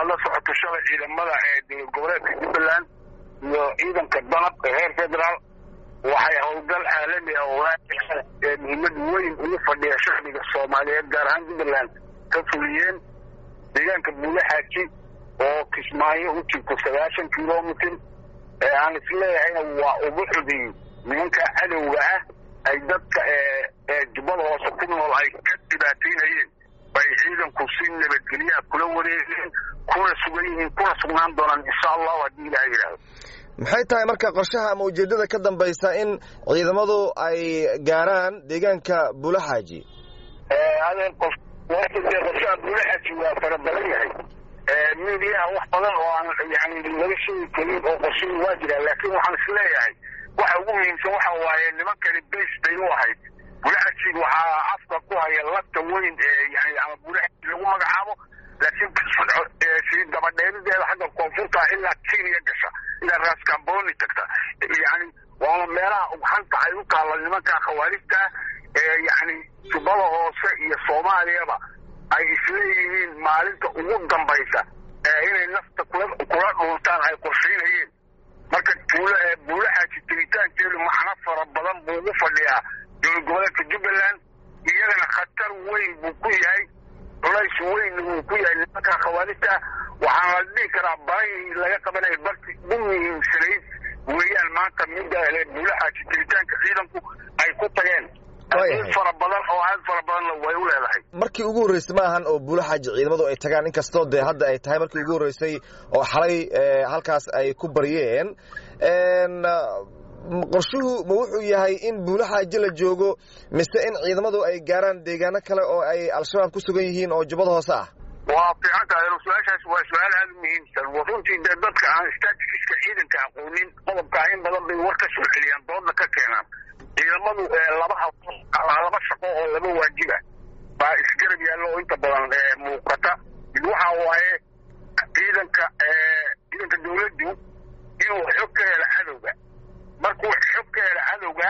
aad la socoto shalay ciidamada ee dowlad goboleedka jubbaland iyo ciidanka danab ee heer federaal waxay howlgal caalami ah oo ee muhiimad weyn ugu fadhiya shacbiga soomaaliyeed gaar ahaan jubbaland ka fuliyeen deegaanka buulaxaaji oo kismaayo u jirto sagaashan kilomitr ee aan isleeyahayna waa ubuxudii nimanka cadowga ah ay dadka ee jubbada hoose ku nool ay ka dhibaataynayeen bay ciidanku si nabadgelyaha kula wareegeen kuna sugan yihiin kuna sugnaan doonaan insha allahu haddii ilaha yidhaahdo maxay tahay marka qorshaha ama ujeeddada ka dambaysa in ciidamadu ay gaaraan deegaanka buulaxaaji adeen qof dee qorshaha buulaxaaji waa fara badan yahay midiyaha wax badan oo aan yani laga sheegi karin oo qorshihii waa jiraa laakiin waxaan isleeyahay waxa ugu muhiimsan waxa waaye nimankani base bay u ahayd buulaxaaji waxaa afka ku haya lafta weyn ee yani ama buulaxaaji lagu magacaabo laakiin sii dabadheerideeda xagga koonfurta ilaa kenya gasha ilaa raskamboni tagta yani waana meelaha ugxanta ay u taalla nimanka khawaarijta ee yani jubbada hoose iyo soomaaliyaba ay isleeyihiin maalinta ugu dambaysa ee inay nafta kula kula dhuuntaan ay qorshaynayeen marka buulaxaaji tiritaankeedu macno fara badan buu ugu fadhiyaa dowlad goboleedka jubbaland iyagana khatar weyn buu ku yahay culays weyn uu ku yahay nimanka khawaarijta waxaana la dhihi karaa barahii laga qabanaya barti ugu muhiimsanayd weeyaan maanta midda buulaxaaji tiritaanka ciidanku ay ku tageen fara badan oo aad fara badanna way u leedahay markii ugu horreysay ma ahan oo buulaxaaji ciidamadu ay tagaan inkastoo dee hadda ay tahay markii ugu horreysay oo xalay halkaas ay ku baryeen qorshuhu ma wuxuu yahay in buulaxaaji la joogo mise in ciidamadu ay gaaraan deegaano kale oo ay al-shabaab ku sugan yihiin oo jubbada hoose ah waa fiican tahay su-aashaas waa su-aal aada u muhiimsan runtii dee dadka aan statistiska ciidanka aqoonin qodobkaa in badan bay war ka soo celiyaan doodna ka keenaan ciidamadu laba laba shaqo oo laba waajiba baa isgarab yaallo oo inta badan muuqata mid waxa waaye ciidanka ciidanka dawladdu inuu xog ka helo cadowga markuu xog ka helo cadowga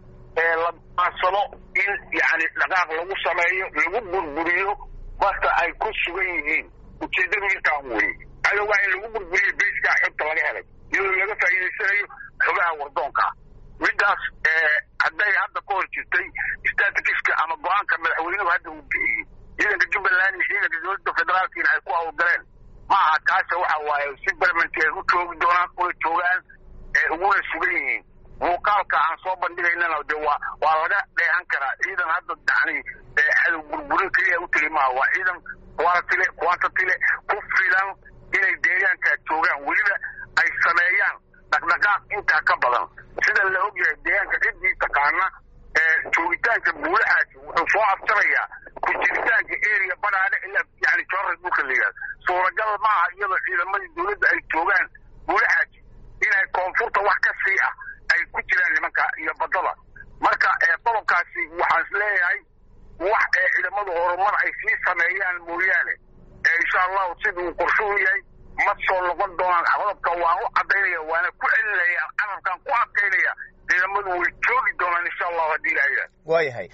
la maansado in yani dhaqaaq lagu sameeyo lagu burburiyo marka ay ku sugan yihiin ujeeddadu intaan weye cadowga in lagu burburiyo bayskaa xogta laga helay iyadoo laga faa'iidaysanayo xogaha wardoonkaa middaas hadday hadda ka hor jirtay statikiska ama go-aanka madaxweynuhu hadda uu bixiyey ciidanka jubbaland iyo ciidanka dowladda federaalkiina ay ku hawlgaleen ma aha kaase waxa waaye si barmanti ay u joogi doonaan una joogaan uguna sugan yihiin muuqaalka aan soo bandhigaynana de waa waa laga dheehan karaa ciidan hadda yani cadow burburin keliya u tegi maaha waa ciidan quantile quantitile ku filan inay deegaankaa joogaan weliba ay sameeyaan dhaqdhaqaaq intaa ka badan sida la ogyahay deegaanka ciddii taqaana joogitaanka buulaxaaji wuxuu soo abtirayaa ku jiritaanka area badhaadhe ilaa yani jorra dhulka la yihahdo suuragal maaha iyadoo ciidamadii dowladda ay joogaan buulaxaaji inay koonfurta wax ka sii ah ay ku jiraan nimanka iyo badada marka qodobkaasi waxaan is leeyahay wax ee ciidamadu horumar ay sii sameeyaan mooyaane insha allahu siduu qorshuhu yahay ma soo noqon doonaan qodobka waan u cadaynaya waana ku celinaya carabkaan ku adkaynaya ciidamadu way joogi doonaan insha allahu haddii ilaha waayahay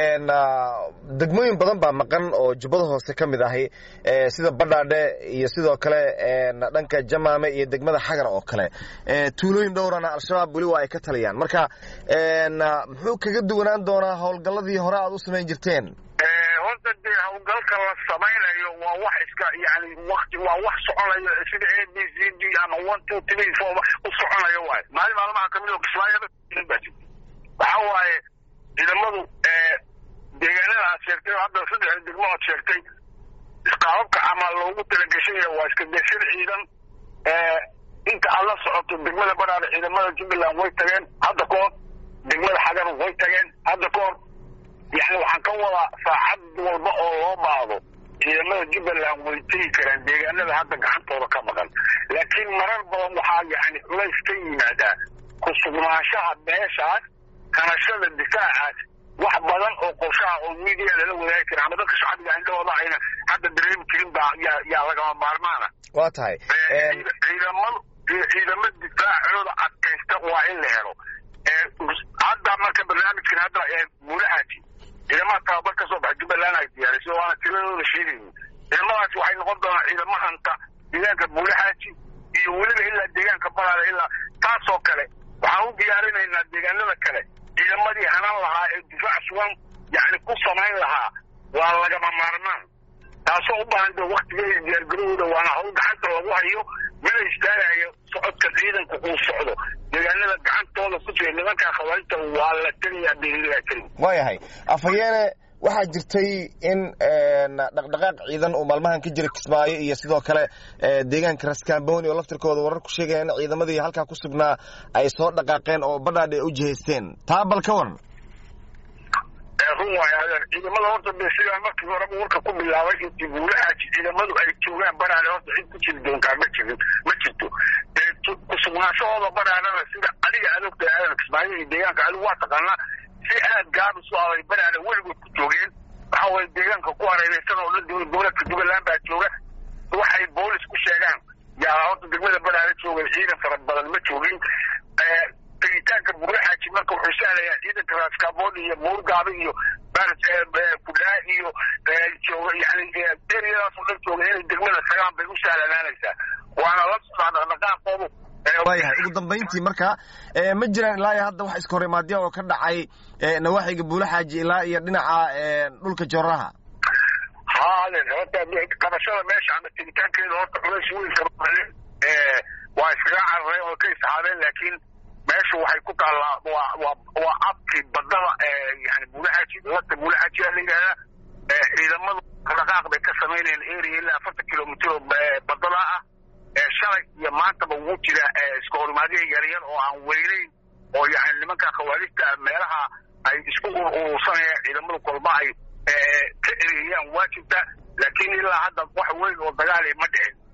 degmooyin badan baa maqan oo jubbada hoose ka mid ahi sida badhaadhe iyo sidoo kale dhanka jamaame iyo degmada xagar oo kale tuulooyin dhowrana al-shabaab weli waa ay ka taliyaan marka muxuu kaga duwanaan doonaa howlgalladii hore aad u samayn jirteen horta dee hawlgalka la samaynayo waa wax iska yani wakti waa wax soconayo sida a b c d ama one two three four u soconayo waay maalin maalmaha kamid oo kismaayo waxa waaye ciidamadu deegaanada aad sheegtay hadda saddex degmo aad sheegtay qaababka ama loogu talagashanaya waa iska deshir ciidan inta aad la socoto degmada badhaadhe ciidamada jubbaland way tageen hadda ka hor degmada xagar way tageen hadda ka hor yani waxaan ka wadaa saacad walba oo loo baahdo ciidamada jubbaland way tegi karaan deegaanada hadda gacantooda ka maqan laakiin marar badan waxaa yani culays ka yimaadaa ku sugnaanshaha meeshaas kanashada difaacaas wax badan oo qorshaha oo media lala wadaagi kara ama dadka shacbiga indhahooda ayna hadda dareemi jirin baa yaa yaa lagama maarmaana waa tahay ciidamadu ciidamo difaacooda adkaysta waa in la helo hadda marka barnaamijkan hadda buulaxaaji ciidamada tababar ka soo baxa jubbaland ay diyaarisay waana tiradooda sheegayni ciidamadaas waxay noqon doonaan ciidamo hanta deegaanka buulaxaaji iyo weliba ilaa deegaanka balaale ilaa taasoo kale waxaan u diyaarinaynaa deegaanada kale ciidamadii hanan lahaa ee difaac sugan yacni ku samayn lahaa waa lagama maarmaan taasoo u baahan dee waktigeeda diyaargarahooda waana hawl gacanta lagu hayo mana istaagayo socodka ciidanku uu socdo deegaanada gacantooda ku jira nimankaa khawaarijta waa la tegayaa biilaa karim waayahay afhayeene waxaa jirtay in dhaqdhaqaaq ciidan uu maalmahan ka jira kismaayo iyo sidoo kale deegaanka raskaamboni oo laftirkooda warar ku sheegaya in ciidamadii halkaa ku sugnaa ay soo dhaqaaqeen oo badhaadhe u jihaysteen taa bal ka waran run waayo adeer ciidamada horta de sidaa markii horeba warka ku bilaabay intii buulaxaaji ciidamadu ay joogaan baraale horta cid ku jiri doontaa ma jirin ma jirto kusugnaanshahooda baraarana sida adiga aad ogtahay aadan kismaayo iyo deegaanka adigu waa taqaanaa si aad gaabis u aday baraale weligood ku joogeen waxa waye deegaanka ku hareereysan oo dhan dowlad goboleedka jubbaland baa jooga waxay boolis ku sheegaan yaa horta degmada baraale joogay ciidan fara badan ma joogin tegitaanka buulaxaaji marka wuxuu sahlayaa ciidanka raaskabood iyo buurgaabi iyo kudhaa iyo jooga yani eriyadaas oo dhan jooga inay degmada tagaan bay u sahlanaanaysaa waana la socdaa dhaqdhaqaaqoodu waayahay ugu dambayntii marka ma jiraan ilaa iyo hadda wax iska hor imaadya oo ka dhacay nawaaxiga buulaxaaji ilaa iyo dhinaca dhulka jooraha haaden horta qabashada meesha ama tegitaankeeda horta culays weyn kama waa iskaga carareen oo ka isxaabeen laakiin meeshu waxay ku taallaa waa waa waa abkii badada yani buulaxaaji lata buulaxaajiyaa la yidhahdaa ciidamadu dhaqaaq bay ka samaynayeen area ilaa afartan kilomitr oo badada ah shalay iyo maantaba wuu jira iska horimaadya yaryar oo aan weyneyn oo yani nimanka khawaarijta meelaha ay isku urursanayaan ciidamadu kolba ay ka ereyaan waajibta laakiin ilaa hadda wax weyn oo dagaali ma dhicin